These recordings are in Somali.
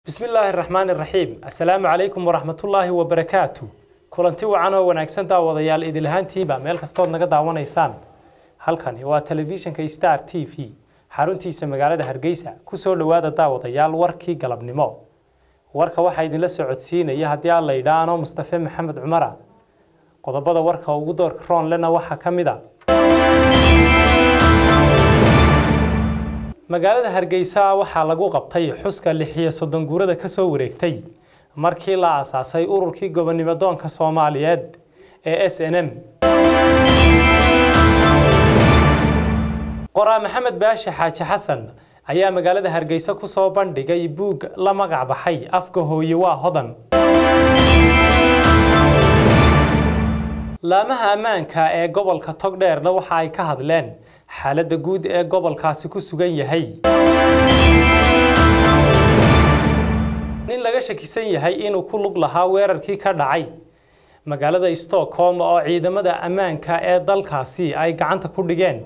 bismi illaahi raxmaani raxiim assalaamu calaykum waraxmatullaahi wabarakaatu kulanti wacan oo wanaagsan daawadayaal idilahaantiiba meel kastood naga daawanaysaan halkani waa telefishinka star t v xaruntiisa magaalada hargeysa kusoo dhowaada daawadayaal warkii galabnimo warka waxaa idinla socodsiinaya haddii aan la idhaano mustafe maxamed cumara qodobada warka ugu doorka roonlena waxaa ka mid a magaalada hargeysa waxaa lagu qabtay xuska lixiyo soddon guurada ka soo wareegtay markii la aasaasay ururkii gobonimo doonka soomaaliyeed ee s n m qoraa maxamed baashe xaaji xasan ayaa magaalada hargeysa ku soo bandhigay buug la magac baxay afka hooye waa hodan laamaha ammaanka ee gobolka togdheerna waxa ay ka hadleen xaaladda guud ee gobolkaasi ku sugan yahay nin laga shakisan yahay inuu ku lug lahaa weerarkii ka dhacay magaalada stockholm oo ciidamada ammaanka ee dalkaasi ay gacanta ku dhigeen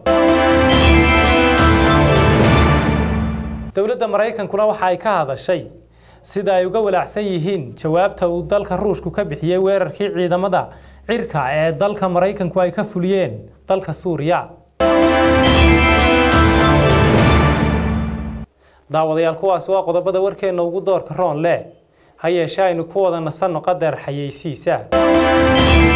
dowladda maraykankuna waxa ay ka hadashay sida ay uga walaacsan yihiin jawaabta uu dalka ruushku ka bixiyey weerarkii ciidamada cirka ee dalka maraykanku ay ka fuliyeen dalka suuriya daawadayaal kuwaasi waa qodobada warkeenna ugu doorka roon leh ha yeeshee aynu ku wada nasanno qadeer xayeysiisa